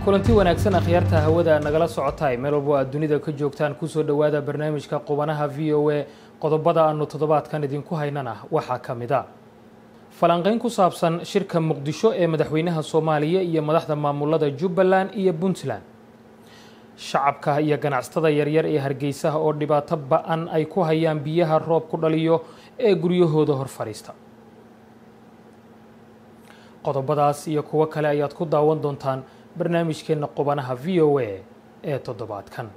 kulanti wanaagsan akhyaarta hawada nagala socotaay meel walbo aad dunida ka joogtaan kusoo dhowaada barnaamijka qubanaha v o a qodobada aanu toddobaadkan idinku haynana waxaa ka mid a falanqayn ku saabsan shirka muqdisho ee madaxweynaha soomaaliya iyo madaxda maamulada jubbaland iyo puntland shacabka iyo ganacsatada yaryar ee hargeysaha oo dhibaato ba-an ay ku hayaan biyaha roob ku dhaliyo ee guryahooda hor fadhiista qodobadaas iyo kuwo kale ayaad ku daawan doontaan barnaamijkeenna qubanaha v o a ee toddobaadkan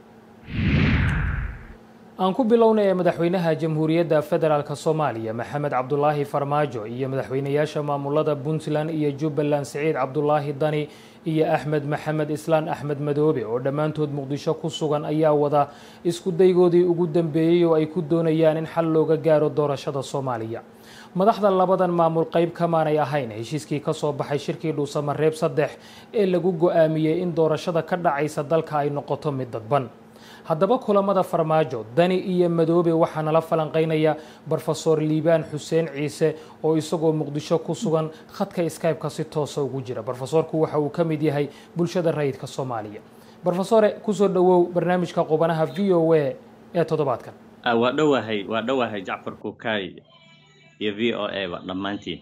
aan ku bilowna ee madaxweynaha jamhuuriyadda federaalk soomaaliya maxamed cabdulaahi farmaajo iyo madaxweynayaasha maamulada puntland iyo jubbaland siciid cabdulaahi dani iyo axmed maxamed islaan axmed madoobe oo dhammaantood muqdisho ku sugan ayaa wada isku daygoodii ugu dambeeyey oo ay ku doonayaan in xal looga gaaro doorashada soomaaliya madaxda labadan maamul qayb kamaanay ahayn heshiiskii ka soo baxay shirkii dhuusamareeb saddex ee lagu go-aamiyey in doorashada ka dhacaysa dalka ay noqoto mid dadban haddaba kulamada farmaajo dani iyo madoobe waxaa nala falanqaynaya brofesor liibaan xuseen ciise oo isagoo muqdisho ku sugan khadka skybe-ka si toosa ugu jira brofesorku waxa uu ka mid yahay bulshada rayidka soomaaliya brofesore kusoo dhowow barnaamijka qubanaha v o a ee toddobaadkan waa dhowahay waa dhowahay jacfar kukaay iyo v o a ba dhammaantiin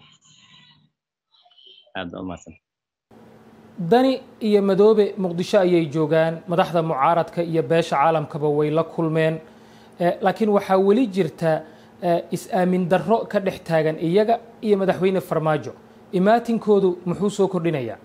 aada umaasan dani iyo madoobe muqdisho ayay joogaan madaxda mucaaradka iyo beesha caalamkaba way la kulmeen laakiin waxaa weli jirta is-aamin darro ka dhex taagan iyaga iyo madaxweyne farmaajo imaatinkoodu muxuu soo kordhinayaa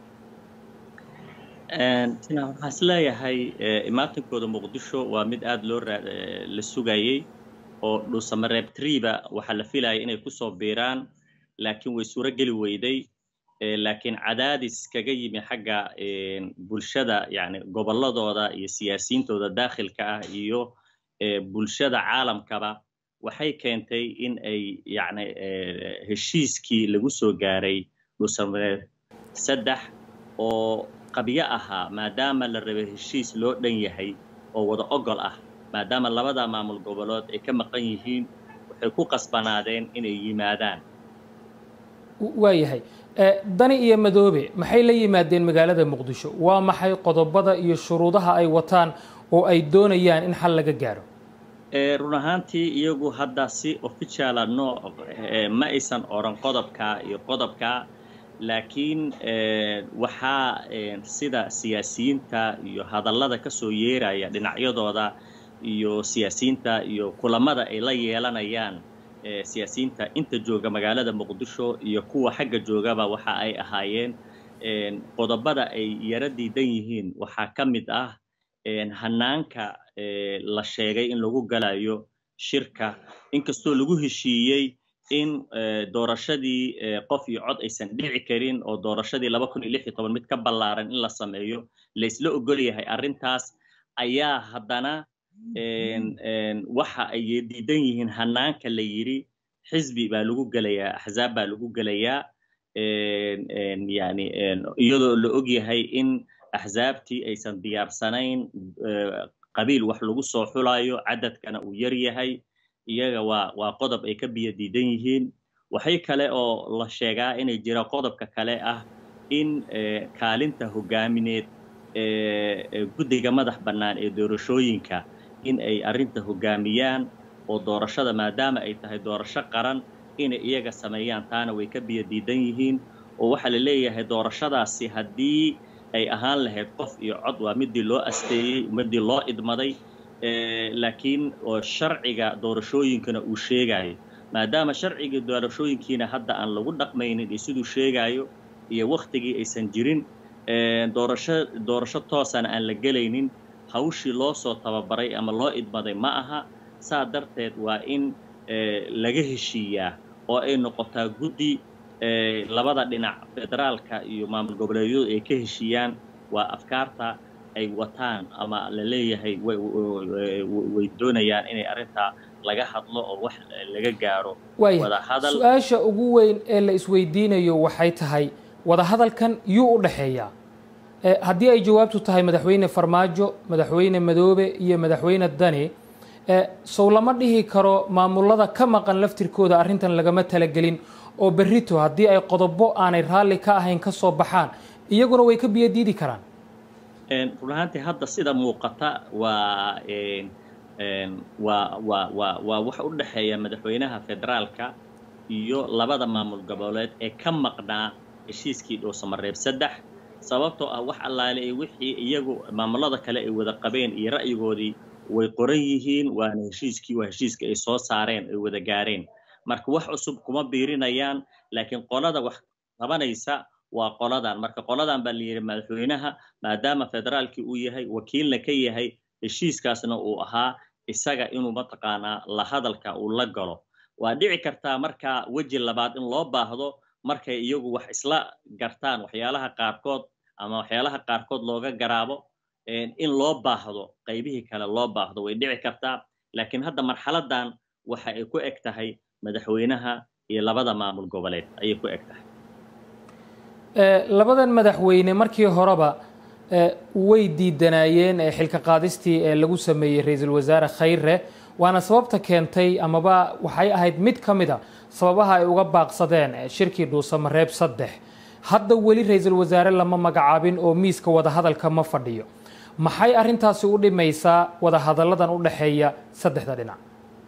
waxaan is leeyahay imaatinkooda muqdisho waa mid aada loo la sugayey oo dhuusamareeb triba waxaa la filayay inay kusoo biiraan laakiin way suuro geli weyday laakiin cadaadis kaga yimi xagga bulshada yani gobolladooda iyo siyaasiyiintooda daakhilka ah iyo bulshada caalamkaba waxay keentay in ay yani heshiiskii lagu soo gaaray dhuusamareeb saddex oo qabyo ahaa maadaama la rabay heshiis loo dhan yahay oo wada ogol ah maadaama labada maamul gobolood ay ka maqan yihiin waxay ku qasbanaadeen inay yimaadaan waayahay dani iyo madoobe maxay la yimaadeen magaalada muqdisho waa maxay qodobada iyo shuruudaha ay wataan oo ay doonayaan in xal laga gaaro run ahaantii iyagu hadda si officiala nooc ma aysan oran qodobka iyo qodobka laakiin waxaa sida siyaasiyiinta iyo hadallada ka soo yeeraya dhinacyadooda iyo siyaasiyiinta iyo kulamada ay la yeelanayaan siyaasiyiinta inta jooga magaalada muqdisho iyo kuwa xagga joogaba waxa ay ahaayeen qodobada ay yara diidan yihiin waxaa ka mid ah hanaanka la sheegay in lagu galayo shirka inkastoo lagu heshiiyey in doorashadii qof iyo cod aysan dhici karin oo doorashadii laba kun iyo lix iyo toban mid ka ballaaran in la sameeyo laysla ogol yahay arrintaas ayaa haddana waxa ay diidan yihiin hanaanka la yidhi xisbi baa lagu gelayaa axzaab baa lagu gelayaa yani iyadoo la og yahay in axzaabtii aysan diyaarsanayn qabiil wax lagu soo xulayo cadadkana uu yar yahay iyaga waa waa qodob ay ka biyo diidan yihiin waxay kale oo la sheegaa inay jira qodobka kale ah in kaalinta hogaamineed guddiga madax bannaan ee doorashooyinka in ay arrinta hogaamiyaan oo doorashada maadaama ay tahay doorasho qaran inay iyaga sameeyaan taana way ka biyo diidan yihiin oo waxaa la leeyahay doorashadaasi haddii ay ahaan lahayd qof iyo cod waa midii loo asteeyey midii loo idmaday laakiin oo sharciga doorashooyinkana uu sheegayo maadaama sharciga doorashooyinkiina hadda aan lagu dhaqmaynin iyo siduu sheegayo iyo wakhtigii aysan jirin doorasho doorasho toosana aan la gelaynin hawshii loo soo tababaray ama loo idmaday ma aha saa darteed waa in laga heshiiyaa oo ay noqotaa guddi labada dhinac federaalka iyo maamul goboleedyadu ay ka heshiiyaan waa afkaarta ay wataan ama la leeyahay way doonayaan inay arrintaa laga hadlo oo wax laga gaaro wadahadal su-aasha ugu weyn ee la isweydiinayo waxay tahay wadahadalkan yuu u dhexeeyaa haddii ay jawaabtu tahay madaxweyne farmaajo madaxweyne madoobe iyo madaxweyne dani sow lama dhihi karo maamulada ka maqan laftirkooda arrintan lagama talagelin oo berrito haddii ay qodobo aanay raalli ka ahayn ka soo baxaan iyaguna way ka biyo diidi karaan run ahaantii hadda sida muuqata waa waa waa waa waa wax u dhexeeya madaxweynaha federaalka iyo labada maamul goboleed ee ka maqnaa heshiiskii dhuusamareeb saddex sababtoo ah wax allaale ee wixii iyagu maamulada kale ay wada qabeen iyo ra'yigoodii way qoran yihiin waana heshiiskii waa heshiiska ay soo saareen ay wada gaareen marka wax cusub kuma biirinayaan laakiin qolada wax qabanaysa waa qoladan marka qoladan baa la yidhi madaxweynaha maadaama federaalkii uu yahay wakiilna ka yahay heshiiskaasna uu ahaa isaga inuu mataqaanaa la hadalka uu la galo waa dhici kartaa markaa weji labaad in loo baahdo markay iyagu wax isla gartaan waxyaalaha qaarkood ama waxyaalaha qaarkood looga garaabo in loo baahdo qaybihii kale loo baahdo way dhici kartaa laakiin hadda marxaladan waxa ay ku eg tahay madaxweynaha iyo labada maamul goboleed ayay ku eg tahay labadan madaxweyne markii horeba way diidanaayeen xilka qaadistii ee lagu sameeyey ra-iisul wasaare khayre waana sababta keentay amaba waxay ahayd mid ka mid a sababaha ay uga baaqsadeen shirkii dhuusamareeb saddex hadda weli ra-iisul wasaare lama magacaabin oo miiska wadahadalka ma fadhiyo maxay arrintaasi u dhimaysaa wadahadalladan u dhexeeya saddexda dhinac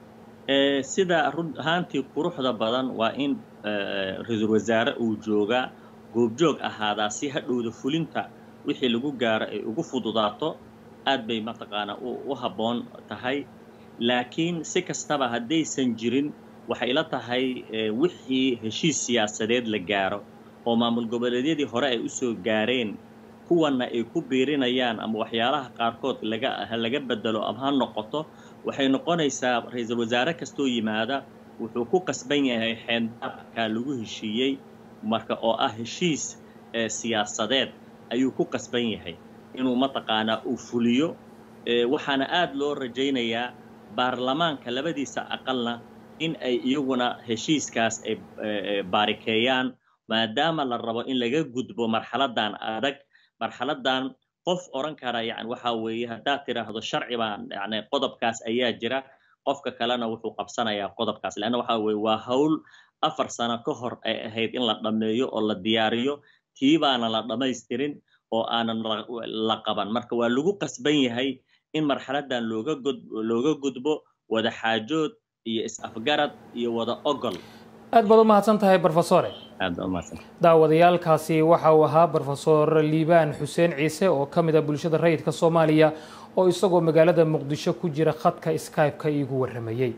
sida run ahaantii quruxda badan waa in ra-iisul wasaare uu joogaa goobjoog ahaadaa si hadhowda fulinta wixii lagu gaaro ay ugu fududaato aad bay mataqaanaa u habboon tahay laakiin si kastaba haddaysan jirin waxay la tahay wixii heshiis siyaasadeed la gaaro oo maamul goboleedyadii hore ay u soo gaareen kuwanna ay ku biirinayaan ama waxyaalaha qaarkood laga laga bedelo ama ha noqoto waxay noqonaysaa ra-iisul wasaare kastoo yimaada wuxuu ku qasban yahay xeendaabkaa lagu heshiiyey marka oo ah heshiis siyaasadeed ayuu ku qasban yahay inuu mataqaanaa uu fuliyo waxaana aad loo rajaynayaa baarlamaanka labadiisa aqalna in ay iyaguna heshiiskaas ay baarikeeyaan maadaama la rabo in laga gudbo marxaladan adag marxaladan qof odhan kara yani waxa weeye haddaad tidhaahdo sharci baan yani qodobkaas ayaa jira qofka kalena wuxuu qabsanayaa qodobkaas leanna waxa weye waa hawl afar sano ka hor ay ahayd in la dhammeeyo oo la diyaariyo tii baana la dhammaystirin oo aanan la qaban marka waa lagu qasban yahay in marxaladan looga gud looga gudbo wada xaajood iyo is-afgarad iyo wada ogol aad baad u mahadsan tahay brofesore aad baad umahadsan daawadayaalkaasi waxa uu ahaa brofesor liibaan xuseen ciise oo ka mid a bulshada rayidka soomaaliya oo isagoo magaalada muqdisho ku jira khadka skype-ka iigu warramayey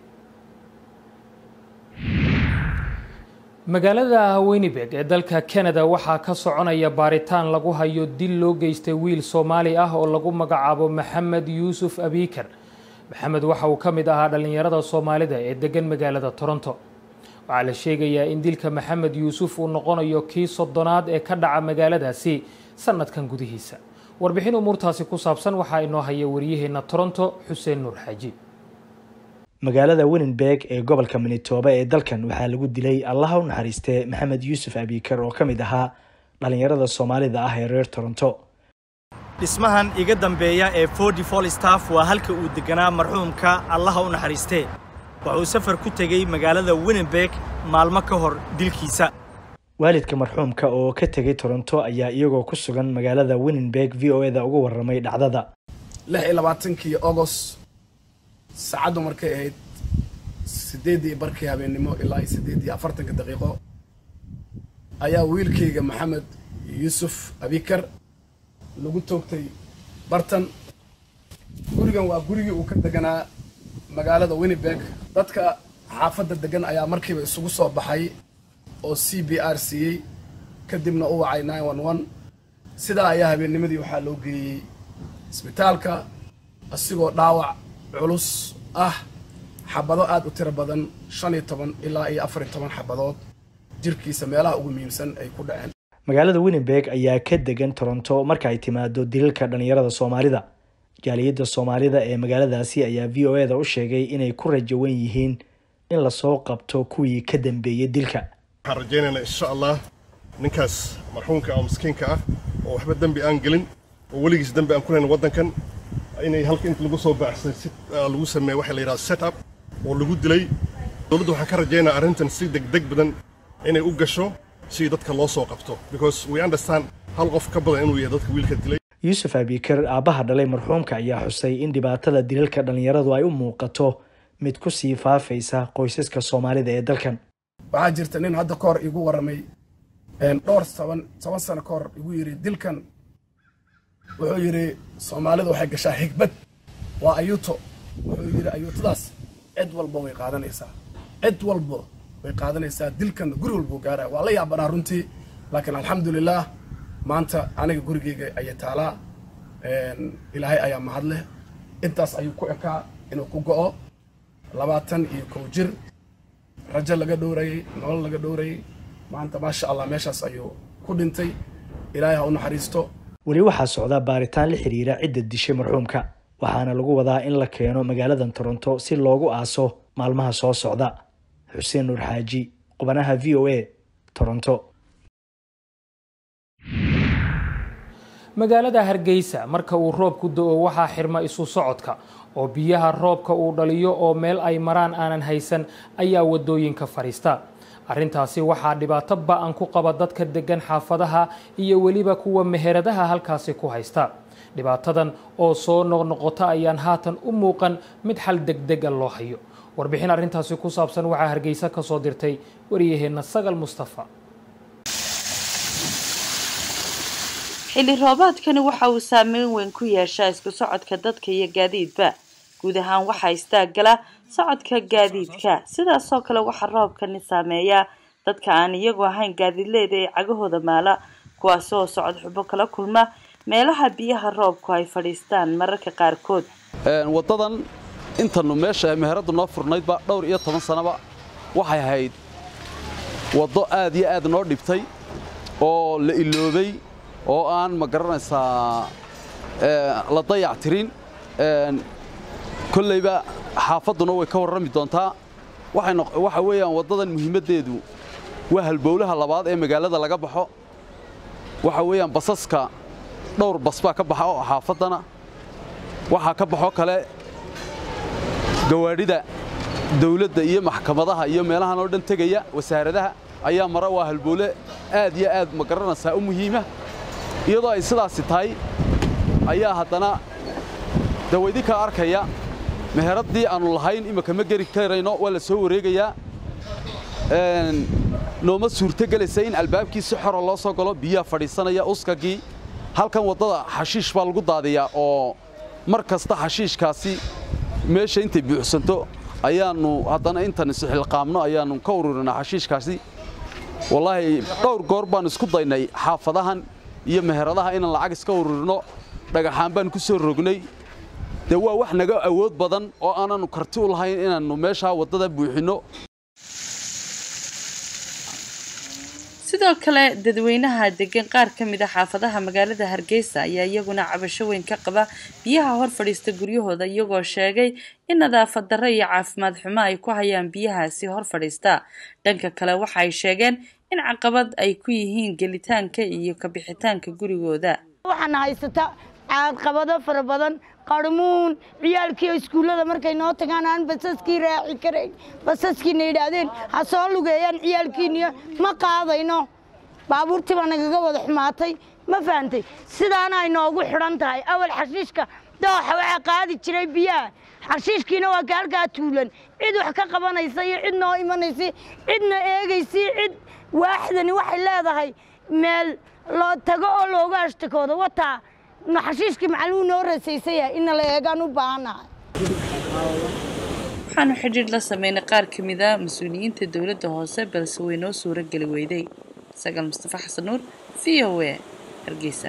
magaalada winnibeg ee dalka canada waxaa ka soconaya baaritaan lagu hayo dil loo geystay wiil soomaali ah oo lagu magacaabo maxamed yuusuf abiikar maxamed waxa uu ka mid ahaa dhallinyarada soomaalida ee degan magaalada toronto waxaa la sheegayaa in dilka maxamed yuusuf uu noqonayo kii soddonaad ee ka dhaca magaaladaasi sanadkan gudihiisa warbixin umuurtaasi ku saabsan waxaa inoo haya waryaheena toronto xuseen nuur xaaji magaalada winnenberg ee gobolka manitoba ee dalkan waxaa lagu dilay allaha u naxariistee maxamed yuusuf abiikar oo ka mid ahaa dhallinyarada soomaalida ah ee reer toronto dhismahan iga dambeeya ee fordi folstaff waa halka uu deganaa marxuumka allaha u naxariistee wuxuu safar ku tegey magaalada winnenberg maalmo ka hor dilkiisa waalidka marxuumka oo ka tegay toronto ayaa iyagoo ku sugan magaalada winnenberg v o eda uga warramay dhacdada lix iyo labaatankii agost saacaddu markay ahayd siddeeddii barkii habeennimo ilaa iyo siddeed iyo afartanka daqiiqo ayaa wiilkayga maxamed yuusuf abikar lagu toogtay bartan gurigan waa gurigii uu ka deganaa magaalada winnibeg dadka xaafadda degan ayaa markiiba isugu soo baxay oo c b r siiyey kadibna u wacay nine one one sidaa ayaa habeennimadii waxaa loo geeyey isbitaalka asigoo dhaawac culus ah xabado aad u tiro badan shan iyo toban ilaa iyo afar iyo toban xabadood jirkiisa meelaha ugu muhiimsan ay ku dhaceen magaalada winnenberg ayaa ka degan toronto marka ay timaado dilalka dhallinyarada soomaalida jaaliyadda soomaalida ee magaaladaasi ayaa v o eda u sheegay inay ku rajawan yihiin in lasoo qabto kuwii ka dambeeyey dilka waxaan rajaynaynaa insha allah ninkaas marxuumka oo miskiinka ah oo waxba dembi aan gelin oo weligiis dembi aan ku lahayn waddankan inay halka inta lagu soo baaxsay si lagu sameeyo waxa la yidhahda set up oo lagu dilay dowladda waxaan ka rajaynaa arrintan si degdeg badan inay u gasho si dadka loo soo qabto because we understand hal qof ka badan inuu yahay dadka wiilka dilay yuusuf abikar aabbaha dhalay marxuumka ayaa xusay in dhibaatada dilalka dhalinyaradu ay u muuqato mid kusii faafaysa qoysaska soomaalida ee dalkan waxaa jirta nin hadda ka hor igu warramay dhowr toban toban sano ka hor igu yidhi dilkan wuxuu yidhi soomaalidu waxay gashaa xigbad waa ayuuto wuxuu yidhi ayuutadaas cid walba way qaadanaysaa cid walba way qaadanaysaa dilkan guri walbuu gaaraya waa la yaabanaa runtii laakiin alxamdulilaah maanta aniga gurigeyga ayay taalaa ilaahay ayaa mahad leh intaas ayuu ku ekaa inuu ku go'o labaatan iyo kow jir rajo laga dhowrayey nolol laga dhowrayey maanta maasha allah meeshaas ayuu ku dhintay ilaahay ha u naxariisto weli waxaa socda baaritaan la xiriira cidda dishay marxuumka waxaana lagu wadaa in la keeno magaaladan toronto si loogu aaso maalmaha soo socda xuseen nuur xaaji qubanaha v o a toronto magaalada hargeysa marka uu roobku do-o waxaa xirma isu socodka oo biyaha roobka uu dhaliyo oo meel ay maraan aanan haysan ayaa wadooyinka fadhiista arrintaasi waxaa dhibaato ba-an ku qaba dadka degan xaafadaha iyo weliba kuwa meheradaha halkaasi ku haysta dhibaatadan oo soo noqnoqota ayaan haatan u muuqan mid xal degdega loo hayo warbixin arrintaasi ku saabsan waxaa hargeysa ka soo dirtay wariyaheenna sagal mustafa xilli roobaadkani waxa uu saameyn weyn ku yeeshaa isku socodka dadka iyo gaadiidba guud ahaan waxaa istaagala socodka gaadiidka sidaasoo kale waxaa roobkani saameeyaa dadka aan iyagu ahayn gaadiidleyda ee cagahooda maala kuwaasi oo socod xubo kala kulma meelaha biyaha roobku ay fadhiistaan mararka qaarkood waddadan intanu meesha meheradu noo furnaydba dhowr iyo toban sanaba waxay ahayd waddo aad iyo aad noo dhibtay oo la iloobay oo aan ma garanaysaa la dayac tirin kollayba xaafadduna way ka warrami doontaa waxa weeyaan waddadan muhiimaddeedu waa halbowlaha labaad ee magaalada laga baxo waxa weeyaan basaska dhowr bas baa ka baxa oo xaafaddana waxaa ka baxo kale gawaadhida dawladda iyo maxkamadaha iyo meelahan oo dhan tegaya wasaaradaha ayaa mara waa halbowle aad iyo aad ma garanaysaa u muhiima iyadoo ay sidaasi tahay ayaa haddana dawaydinka arkaya meheraddii aannu lahayn imika ma geri karayno waa la soo wareegayaa nooma suurto gelaysa in albaabkii si xora loo soo galo biyaha fadhiisanaya uskagii halkan waddada xashiish baa lagu daadiyaa oo mar kasta xashiishkaasi meesha intay buuxsanto ayaannu haddana intan isxilqaamno ayaannu ka ururinaa xashiishkaasi wallaahi dhowr goor baan isku daynay xaafadahan iyo meheradaha inaan lacag iska ururino dhagaxaan baan ku soo rognay dee waa wax naga awood badan oo aananu karti u lahayn inaannu meeshaa waddada buuxinno sidoo kale dadweynaha degan qaar ka mid a xaafadaha magaalada hargeysa ayaa iyaguna cabasho weyn ka qaba biyaha hor fadhiista guryahooda iyagoo sheegay in nadaafad darro iyo caafimaad xumo ay ku hayaan biyahaasi hor fadhiista dhanka kale waxa ay sheegeen in caqabad ay ku yihiin gelitaanka iyo kabixitaanka gurigooda waxaana haysata caqabado fara badan qarmuun ciyaalkii iskuullada markay noo tagaan aan basaskii raaci karayn basaskiina yidhaahdeen ha soo lugeeyaan ciyaalkiiniyo ma qaadayno baabuurtii baa nagaga wada xumaatay ma fahantay sidaana ay noogu xidhan tahay awal xashiishka dooxa waxaa qaadi jiray biyaha xashiishkiina waa ka halkaa tuulan cid wax ka qabanaysa iyo cid noo imanaysa cidna eegaysa cid waaxdani waxay leedahay meel loo tago oo looga ashtakoodo wataa xashiishkii macaluu noo rasaysan yahay ina la eegaan u baahannahay waxaanu xidhiidh la sameynay qaar ka mid a mas-uuliyiinta dowladda hoose balse way noo suuro geli weyday sagaal mustafa xasan nuur v o a hargeysa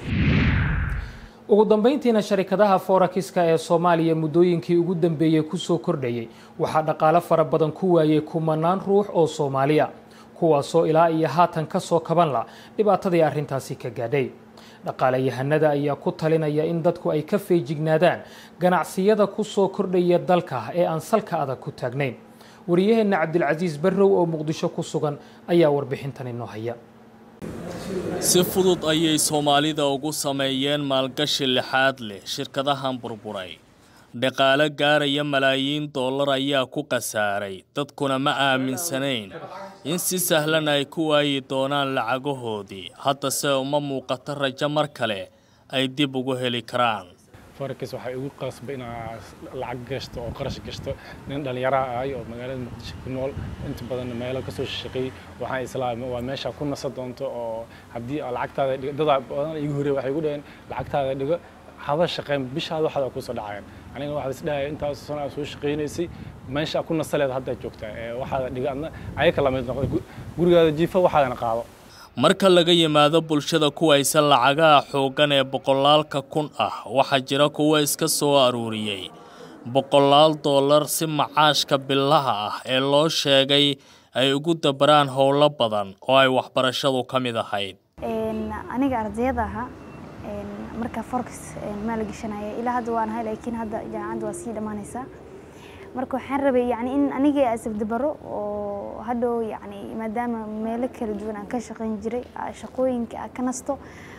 ugu dambeyntiina sharikadaha forakiska ee soomaaliya muddooyinkii ugu dambeeyey kusoo kordhayay waxaa dhaqaale fara badan ku waayay kumanaan ruux oo soomaaliya kuwaasoo ilaa iyo haatan ka soo kaban la dhibaatadii arrintaasi ka gaadhay dhaqaalayahanada ayaa ku talinaya in dadku ay ka feejignaadaan ganacsiyada ku soo kordhaya dalka ee aan salka adag ku taagnayn wariyaheenna cabdilcasiis barrow oo muqdisho ku sugan ayaa warbixintan inoo haya si fudud ayay soomaalida ugu sameeyeen maalgashi lixaad leh shirkadahan burburay dhaqaale gaaraya malaayiin dollar ayaa ku khasaaray dadkuna ma aaminsanayn in si sahlan ay ku waayi doonaan lacagahoodii haddase uma muuqato rajo mar kale ay dib ugu heli karaan forex waxaa igu qasbay inaa lacag gashto oo qarash gashto nin dhallinyaraha ahay oo magaalada muqdisho ku nool inta badan meelo kasoo shaqeeyey waxaan islaamay waa meesha ku nasa doonto oo haddii lacagtaada dhigo dadaa badan igu horey waxay igu dhaheen lacagtaada dhigo hada shaqeyn bishaada waxaad kusoo dhacayaan aniga waxaa isdhahaya intaas sano aad soo shaqeynaysay meesha ku nasaleed hadda joogtaa waxaada dhigo adna ayaka lamid noqda gurigaada jiifa waxaadana qaado marka laga yimaado bulshada kuwaysan lacagaha xooggan ee boqolaalka kun ah waxaa jira kuwa iska soo aruuriyey boqolaal dollar si macaashka bilaha ah ee loo sheegay ay ugu dabaraan howlo badan oo ay waxbarashadu ka mid ahayd aniga ardayada ahaa marka forex maala gashanaya ilaa hadda waan ahay laakiin hadda jaamacadda waa sii dhammaanaysaa marka waxaan rabay yani in aniga asabdabaro oo hadhow yani maadaama meelo kala duwan aan ka shaqayn jiray shaqooyinka aan ka nasto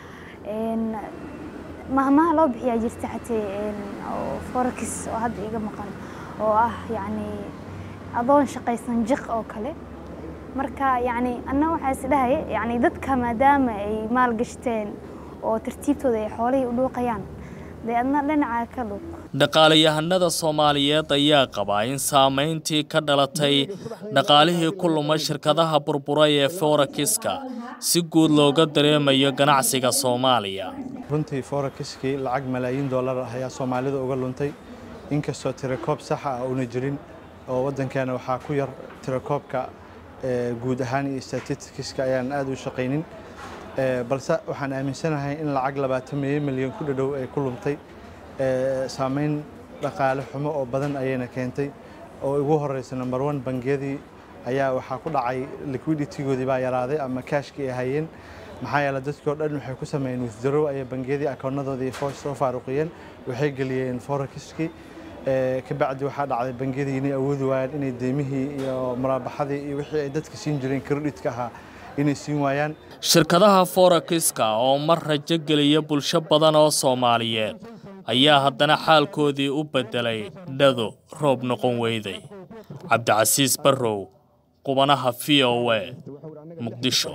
mahmaha loo bixiyaa jirta xatee forex oo hadda iga maqan oo ah yani adoon shaqaysan jiq oo kale marka yani anna waxaa is dhahaya yani dadka maadaama ay maal gashteen oo tartiibtooda ay xoolihii u dhuuqayaan dee adna dhinacaa ka dhuuq dhaqaalayahanada soomaaliyeed ayaa qabaa in saamayntii ka dhalatay dhaqaalihii ku lumay shirkadaha burburay ee forekiska si guud looga dareemayo ganacsiga soomaaliya runtii forekiskii lacag malaayiin dollar ah ayaa soomaalida uga luntay inkastoo tirakoob saxa ah una jirin oo waddankeena waxaa ku yar tirakoobka guud ahaan iyo statistikiska ayaan aad u shaqaynin balse waxaan aaminsanahay in lacag labaatan milyan ku dhadhow ay ku lumtay saameyn dhaqaale xumo oo badan ayayna keentay oo ugu horeysa number one bangiyadii ayaa waxaa ku dhacay liquiditygoodii baa yaraaday ama cashkii ay hayeen maxaa yeele dadkii oo dhan waxay ku sameeyeen withdraw ayay bangiyadii akoonadoodii soo faaruqiyeen waxay geliyeen forexiskii kabacdi waxaa dhacday bangiyadii inay awoodi waayaan inay deymihii iyo muraabaxadii iyo wixii ay dadka siin jireen kreditka ahaa inay siin waayaan shirkadaha forekiska oo mar rajo geliya bulsho badan oo soomaaliyeed ayaa haddana xaalkoodii u beddelay dhado roob noqon weyday cabdicasiis barrow qubanaha v o a muqdisho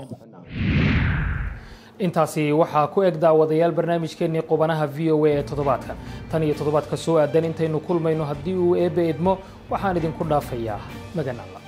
intaasi waxaa ku eg daawadayaal barnaamijkeennii qubanaha v o a ee toddobaadkan tan iyo toddobaadka soo aadan intaynu kulmayno haddii uu eebbe idmo waxaan idinku dhaafayaa magan alla